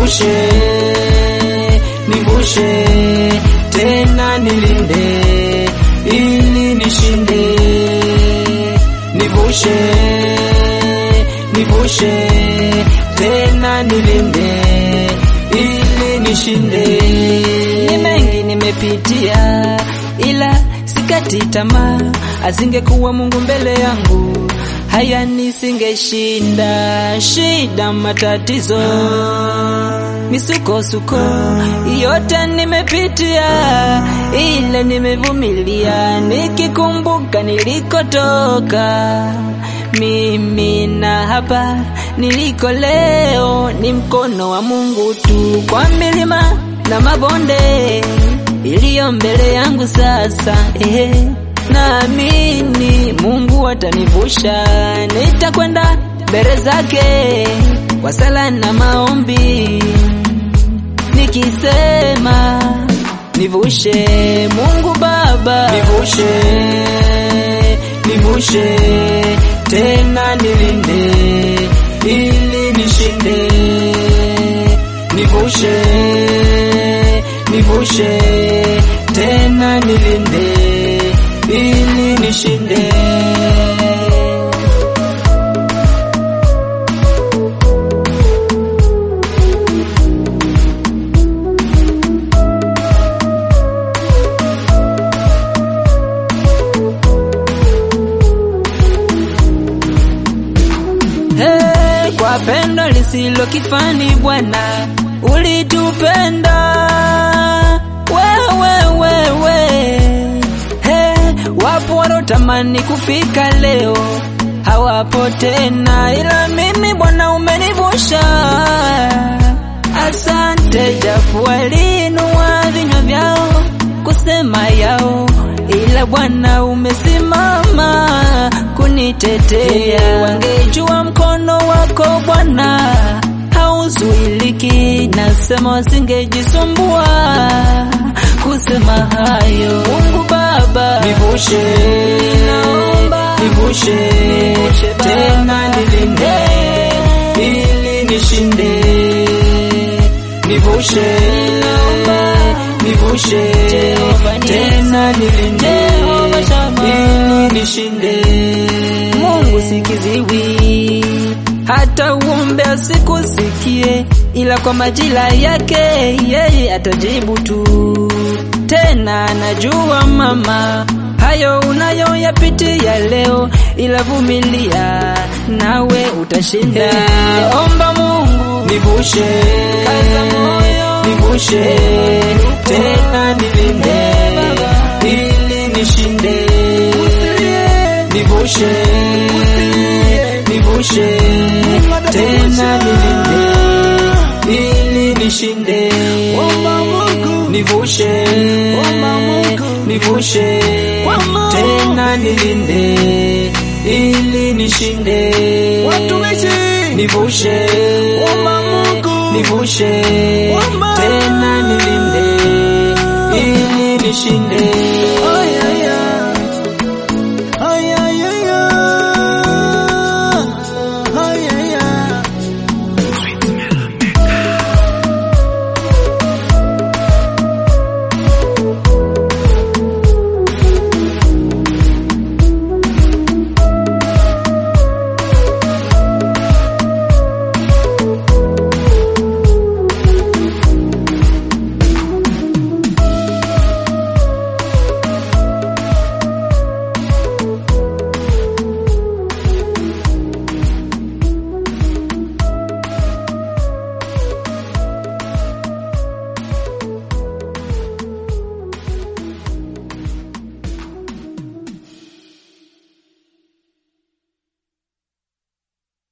nivushe, nivushe tena nilinde ili nishinde, nivushe, nivushe tena nilinde ili nishinde. Ni mengi nimepitia, ila sikati tamaa. Asingekuwa Mungu mbele yangu, haya nisingeshinda. Shida, matatizo, misukosuko yote nimepitia, ila nimevumilia, nikikumbuka nilikotoka mimi na hapa niliko leo ni mkono wa Mungu tu, kwa milima na mabonde iliyo mbele yangu sasa. Ehe, naamini Mungu atanivusha, nitakwenda mbele zake kwa sala na maombi, nikisema nivushe, Mungu Baba nivushe, nivushe tena nilinde ili nishinde, nivushe, nivushe tena nilinde ili nishinde. Hey, kwa pendo lisilo kifani Bwana ulitupenda wewe wewe. Hey, wapo walotamani kufika leo hawapo tena, ila mimi Bwana umenivusha. Asante, japo waliinua vinywa vyao kusema yao, ila Bwana umesimama kunitetea. Wangejua mkono wako Bwana hauzuiliki, nasema wasingejisumbua kusema hayo. Mungu Baba, Nivushe, naomba nivushe Nivushe Baba. tena nilinde ili nishinde, nivushe, nivushe Jehova Nisi. tena nilinde Jehova Shama. ili nishinde. Mungu sikiziwi, hata uombe asikusikie, ila kwa majira yake yeye atajibu tu. Tena najua mama, hayo unayoyapitia leo, ila vumilia, nawe utashinda. Omba Mungu, Nivushe, Kaza moyo. nivushe tena nilinde ili nishinde, nivushe, nivushe tena nilinde ili nishinde, nivushe, nivushe tena nilinde ili nishinde, nivushe, nivushe tena nilinde ili nishinde.